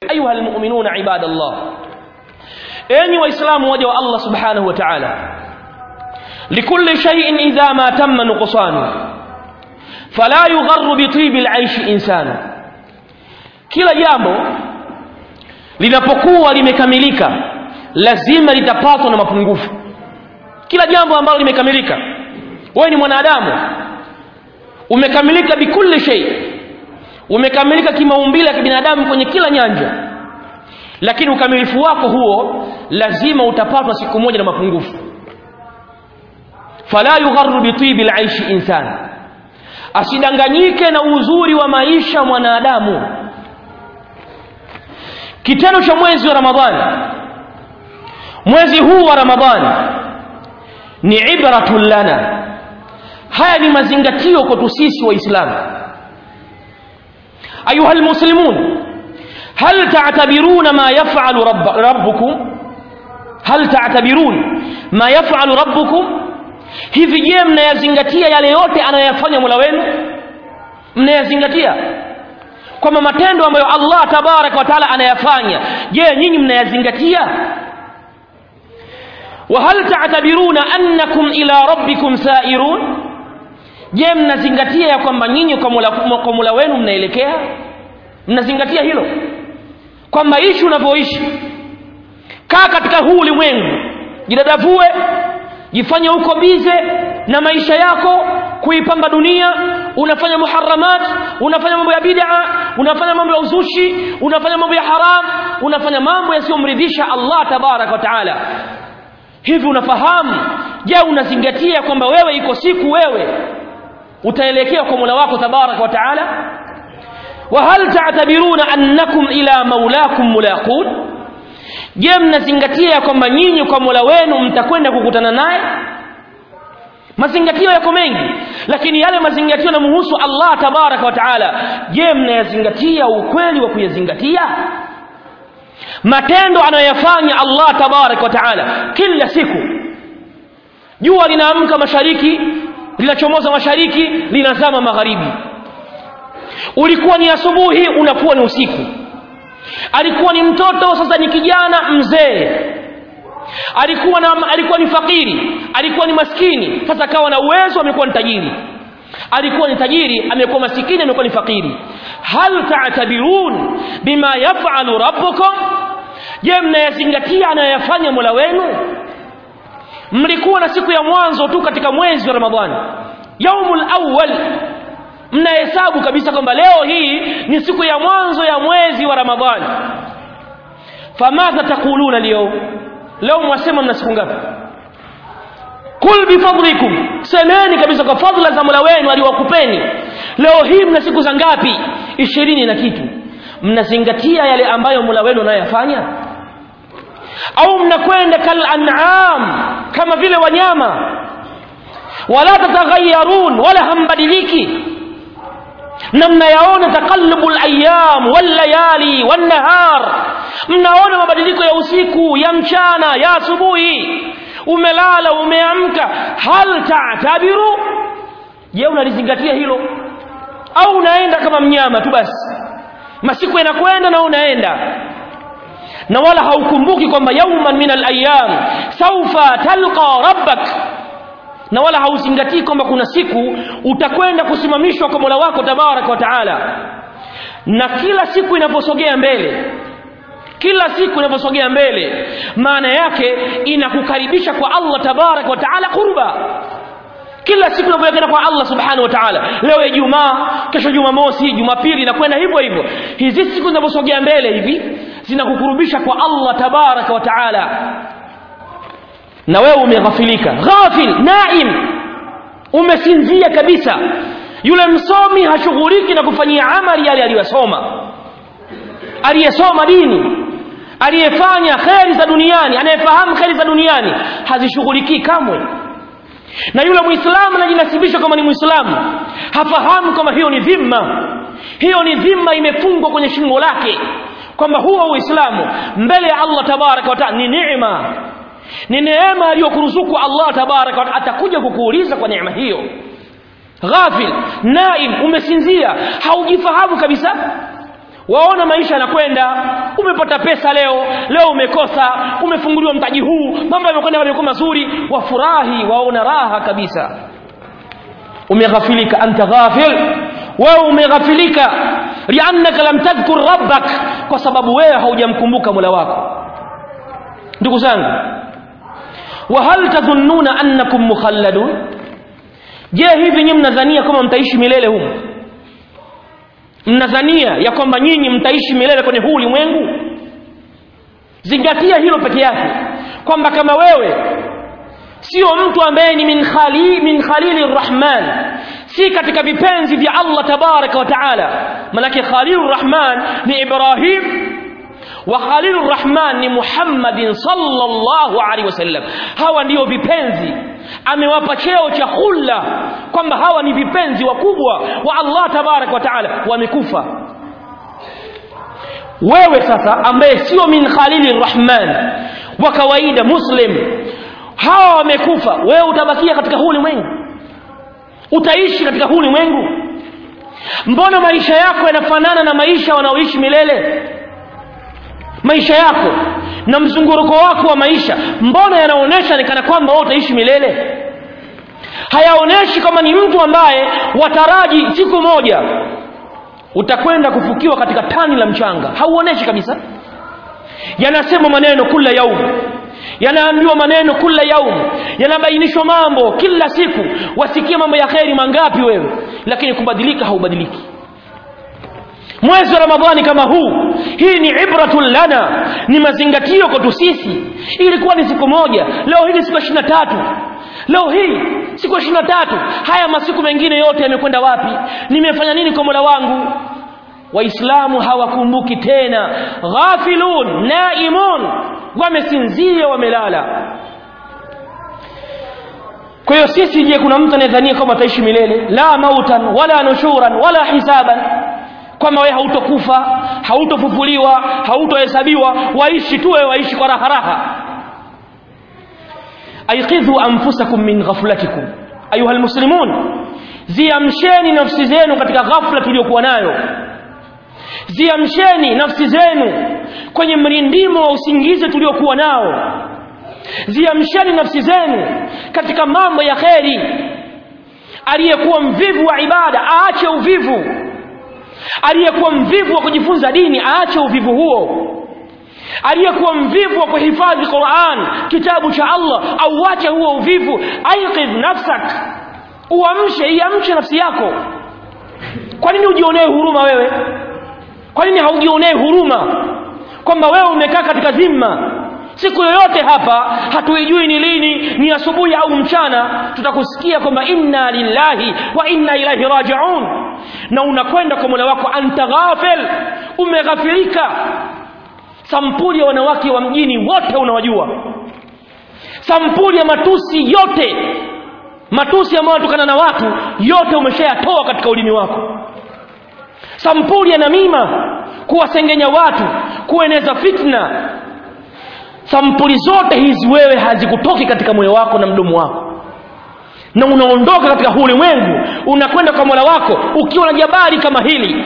ayuha almu'minuna ibadallah enyi waislamu waja wa Allah subhanahu wa ta'ala likulli shay'in idha ma tamma nuqsanu fala yugharru bi tibi al'aish insanu kila jambo linapokuwa limekamilika lazima litapatwa na mapungufu kila jambo ambalo limekamilika wewe ni mwanadamu umekamilika bikulli shay umekamilika kimaumbile ya kibinadamu kwenye kila nyanja lakini ukamilifu wako huo lazima utapatwa siku moja na mapungufu fala yugharru bitibi alaishi insan asidanganyike na uzuri wa maisha mwanadamu kitendo cha mwezi wa ramadhani mwezi huu wa ramadhani ni ibratun lana haya ni mazingatio kwetu sisi waislamu ayuha almuslimun hal ta'tabiruna ma yaf'alu rabb, rabbukum hal ta'tabirun ma yaf'alu rabbukum hivi je mnayazingatia yale yote anayoyafanya Mola wenu mnayazingatia kwamba matendo ambayo Allah tabaraka wa taala anayafanya je nyinyi mnayazingatia wa hal ta'tabiruna annakum ila rabbikum sa'irun je mnazingatia ya kwamba nyinyi kwa Mola kwa Mola wenu mnaelekea mnazingatia hilo kwamba ishi unavyoishi kaa katika huu ulimwengu jidadavue jifanye huko bize na maisha yako kuipamba dunia unafanya muharamat unafanya mambo ya bid'a unafanya mambo ya uzushi unafanya mambo ya haram unafanya mambo yasiyomridhisha Allah tabarak wa taala hivi unafahamu je unazingatia kwamba wewe iko siku wewe utaelekea kwa Mola wako tabarak wa taala wa hal ta'tabiruna annakum ila maulakum mulaqun je mnazingatia kwamba nyinyi kwa Mola wenu mtakwenda kukutana naye mazingatio yako mengi lakini yale mazingatio yanamhusu Allah tabaraka wa taala je mnayazingatia ukweli wa kuyazingatia matendo anayoyafanya Allah tabaraka wa taala kila siku jua linaamka mashariki linachomoza mashariki linazama magharibi ulikuwa ni asubuhi unakuwa ni usiku alikuwa ni mtoto sasa ni kijana mzee alikuwa na alikuwa ni fakiri alikuwa ni maskini sasa akawa na uwezo amekuwa ni tajiri alikuwa ni tajiri amekuwa masikini amekuwa ni fakiri hal ta'tabirun bima yaf'alu rabbukum je mnayazingatia anayoyafanya Mola wenu mlikuwa na siku ya mwanzo tu katika mwezi wa Ramadhani yaumul awwal mnahesabu kabisa kwamba leo hii ni siku ya mwanzo ya mwezi wa Ramadhani famadha taquluna leo leo mwasema mna siku ngapi kul bifadlikum semeni kabisa kwa fadhila za Mola wenu aliwakupeni leo hii mna siku za ngapi ishirini na kitu mnazingatia yale ambayo Mola wenu anayoyafanya au mnakwenda kal an'am kama vile wanyama wala tataghayyarun wala hambadiliki na mnayaona taqallubu al-ayyam wal-layali wan-nahar mnaona mabadiliko ya usiku ya mchana ya asubuhi umelala umeamka hal ta'tabiru je unalizingatia hilo au unaenda kama mnyama tu basi masiku yanakwenda na unaenda na wala haukumbuki kwamba yauman min al-ayyam sawfa talqa rabbak na wala hauzingatii kwamba kuna siku utakwenda kusimamishwa kwa Mola wako tabaraka wa taala na kila siku inaposogea mbele kila siku inaposogea mbele maana yake inakukaribisha kwa Allah tabaraka wa taala qurba kila siku inapoelekea kwa Allah subhanahu wa ta'ala leo Ijumaa kesho Jumamosi Jumapili inakwenda hivyo hivyo hizi siku zinaposogea mbele hivi zinakukurubisha kwa Allah tabaraka wa ta'ala na wewe umeghafilika ghafil naim umesinzia kabisa yule msomi hashughuliki na kufanyia amali yale aliyosoma aliyesoma dini aliyefanya kheri za duniani anayefahamu kheri za duniani hazishughulikii kamwe na yule muislamu anajinasibisha kama ni muislamu hafahamu kama hiyo ni dhima hiyo ni dhima imefungwa kwenye shingo lake kwamba huo uislamu mbele ya Allah tabaraka wa taala ni neema ni neema aliyokuruzuku Allah tabaraka wa atakuja kukuuliza kwa neema hiyo ghafil naim umesinzia haujifahamu kabisa waona maisha yanakwenda umepata pesa leo leo umekosa umefunguliwa mtaji huu mambo yamekwenda yamekuwa mazuri wafurahi waona raha kabisa umeghafilika anta ghafil wewe umeghafilika liannaka lam tadhkur rabbak kwa sababu wewe haujamkumbuka mola wako ndugu zangu wa hal tadhunnuna annakum mukhalladun je hivi nyinyi mnadhania kama mtaishi milele humu mnadhania ya kwamba nyinyi mtaishi milele kwenye huu ulimwengu zingatia hilo peke yake kwamba kama wewe sio mtu ambaye ni min khali min khalili rrahman si katika vipenzi vya Allah tabaraka wa taala manake khalilur rahman ni Ibrahim wa khalilur rahman ni Muhammadin sallallahu alaihi wasallam hawa ndio vipenzi amewapa cheo cha khulla kwamba hawa ni vipenzi wakubwa wa Allah tabaraka wa taala wamekufa wewe sasa ambaye sio min khalili rahman wa kawaida muslim hawa wamekufa wewe utabakia katika huu ulimwengu utaishi katika huu ulimwengu mbona maisha yako yanafanana na maisha wanaoishi milele maisha yako na mzunguruko wako wa maisha mbona yanaonyesha ni kana kwamba wewe utaishi milele hayaoneshi kama ni mtu ambaye wataraji siku moja utakwenda kufukiwa katika tani la mchanga hauoneshi kabisa yanasema maneno kula yaum yanaambiwa maneno kula yaum yanabainishwa mambo kila siku wasikie mambo ya kheri mangapi wewe lakini kubadilika haubadiliki mwezi wa ramadhani kama huu hii ni ibratun lana ni mazingatio kwetu sisi ilikuwa ni siku moja leo hii ni siku ishirini na tatu leo hii siku ishirini na tatu haya masiku mengine yote yamekwenda wapi nimefanya nini kwa mola wangu waislamu hawakumbuki tena ghafilun naimun wamesinzia wamelala kwa hiyo sisi je kuna mtu anayedhania kama ataishi milele la mautan wala nushuran wala hisaban kwamba wewe hautokufa hautofufuliwa hautohesabiwa waishi tu wewe waishi kwa raha raha aiqidhu anfusakum min ghaflatikum ayuha almuslimun ziamsheni nafsi zenu katika ghafla tuliyokuwa nayo ziamsheni nafsi zenu kwenye mrindimo wa usingizi tuliokuwa nao ziamsheni nafsi zenu katika mambo ya kheri aliyekuwa mvivu wa ibada aache uvivu aliyekuwa mvivu wa kujifunza dini aache uvivu huo aliyekuwa mvivu wa kuhifadhi Qur'an kitabu cha Allah auache huo uvivu aiqidh nafsak uamshe iamshe nafsi yako kwa nini ujionee huruma wewe kwa nini haujionee huruma kwamba wewe umekaa katika dhima siku yoyote hapa hatuijui ni lini ni asubuhi au mchana tutakusikia kwamba inna lillahi wa inna ilaihi rajiun na unakwenda kwa mola wako anta ghafil umeghafirika sampuli ya wanawake wa mjini wote unawajua sampuli ya matusi yote matusi ambayo yanatokana na watu yote umeshayatoa katika ulimi wako sampuli ya namima kuwasengenya watu kueneza fitna sampuli zote hizi wewe hazikutoki katika moyo wako na mdomo wako na unaondoka katika huu ulimwengu unakwenda kwa mola wako ukiwa na jabari kama hili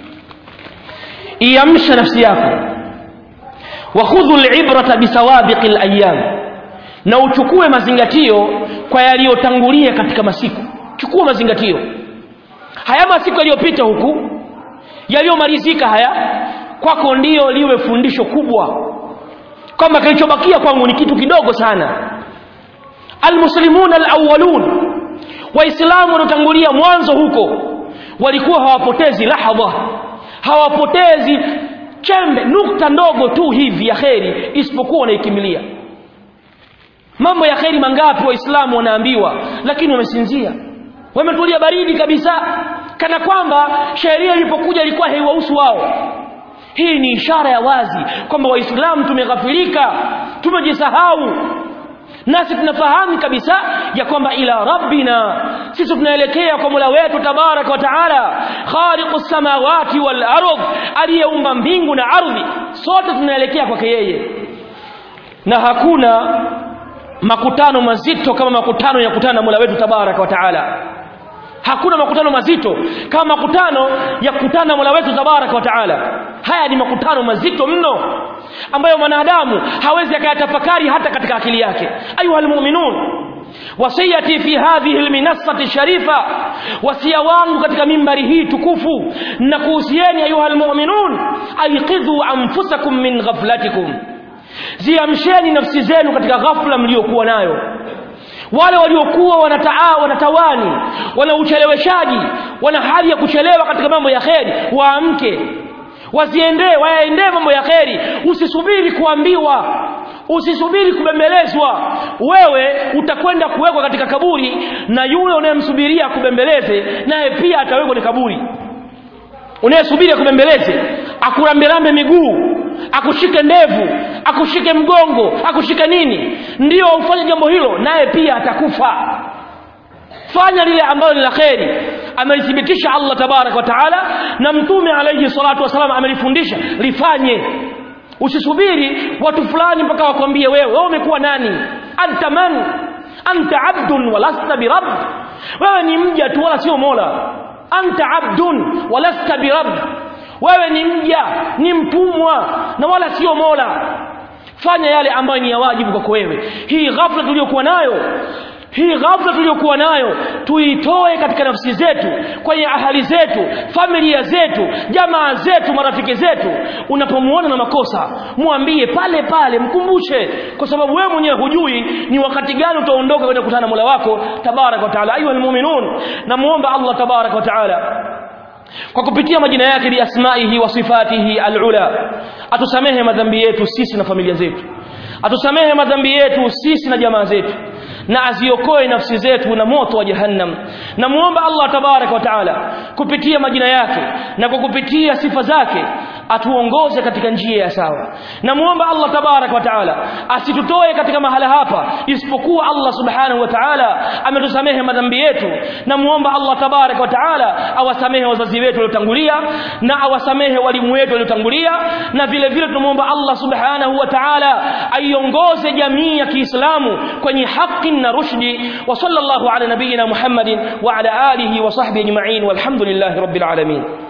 iamsha nafsi yako wakhudhu librata bisawabiqi layam na uchukue mazingatio kwa yaliyotangulia katika masiku chukua mazingatio haya masiku yaliyopita huku yaliyomalizika haya kwako ndiyo liwe fundisho kubwa kwamba kilichobakia kwangu ni kitu kidogo sana almuslimuna alawwalun waislamu waliotangulia mwanzo huko walikuwa hawapotezi lahadha hawapotezi chembe nukta ndogo tu hivi ya kheri isipokuwa wanaikimbilia mambo ya kheri mangapi waislamu wanaambiwa lakini wamesinzia wametulia baridi kabisa kana kwamba sheria ilipokuja ilikuwa haiwahusu wao hii ni ishara ya wazi kwamba waislamu tumeghafilika tumejisahau nasi tunafahamu kabisa ya kwamba ila rabbina sisi tunaelekea kwa mola wetu tabaraka wa taala khaliqu samawati wal ardh aliyeumba mbingu na ardhi sote tunaelekea kwake yeye na hakuna makutano mazito kama makutano ya kutana na mola wetu tabaraka wa taala hakuna makutano mazito kama makutano ya kukutana mola wetu tabaraka wa taala haya ni makutano mazito mno ambayo mwanadamu hawezi akayatafakari hata katika akili yake ayuha lmuminun wasiyati fi hadhihi lminassati sharifa wasia wangu katika mimbari hii tukufu na kuhusieni ayuha lmuminun aiqidhu anfusakum min ghaflatikum ziamsheni nafsi zenu katika ghafla mliokuwa nayo wale waliokuwa wanataa wanatawani wana ucheleweshaji wana hali ya kuchelewa katika mambo ya kheri waamke waziendee wayaendee mambo ya kheri usisubiri kuambiwa usisubiri kubembelezwa wewe utakwenda kuwekwa katika kaburi na yule unayemsubiria akubembeleze naye pia atawekwa kwenye kaburi unayesubiri akubembeleze akuramberambe miguu akushike ndevu akushike mgongo akushike nini ndio ufanye jambo hilo naye pia atakufa fanya lile ambalo ni la kheri amelithibitisha allah tabaraka wa taala na mtume alaihi salatu wassalam amelifundisha lifanye usisubiri watu fulani mpaka wakwambie wewe wewe umekuwa nani anta man anta abdun walasta birab wewe ni mja tu wala sio mola anta abdun walasta birab wewe ni mja ni mtumwa na wala sio mola fanya yale ambayo ni ya wajibu kwako wewe hii ghafla tuliyokuwa nayo hii ghafla tuliyokuwa nayo tuitoe katika nafsi zetu kwenye ahali zetu familia zetu jamaa zetu marafiki zetu unapomuona na makosa mwambie pale pale mkumbushe kwa sababu wewe mwenyewe hujui ni wakati gani utaondoka kwenda kukutana na mola wako tabaraka wa taala ayuha lmuminun namuomba allah tabaraka wa taala kwa kupitia majina yake biasmaihi wa sifatihi alula atusamehe madhambi yetu sisi na familia zetu atusamehe madhambi yetu sisi na jamaa zetu na aziokoe nafsi zetu na moto wa jahannam namuomba allah tabaraka wa taala kupitia majina yake na kwa kupitia sifa zake atuongoze katika njia ya sawa namuomba allah tabaraka wa taala asitutoe katika mahala hapa isipokuwa allah subhanahu wa taala ametusamehe madhambi yetu namuomba allah tabaraka wa taala awasamehe wazazi wetu waliotangulia na awasamehe walimu wetu waliotangulia na vile vile tunamuomba allah subhanahu wa taala aiongoze jamii ya kiislamu kwenye haki na rushdi wa sallallahu ala nabiyina muhammadin wa ala alihi wa sahbihi ajma'in walhamdulillahi rabbil alamin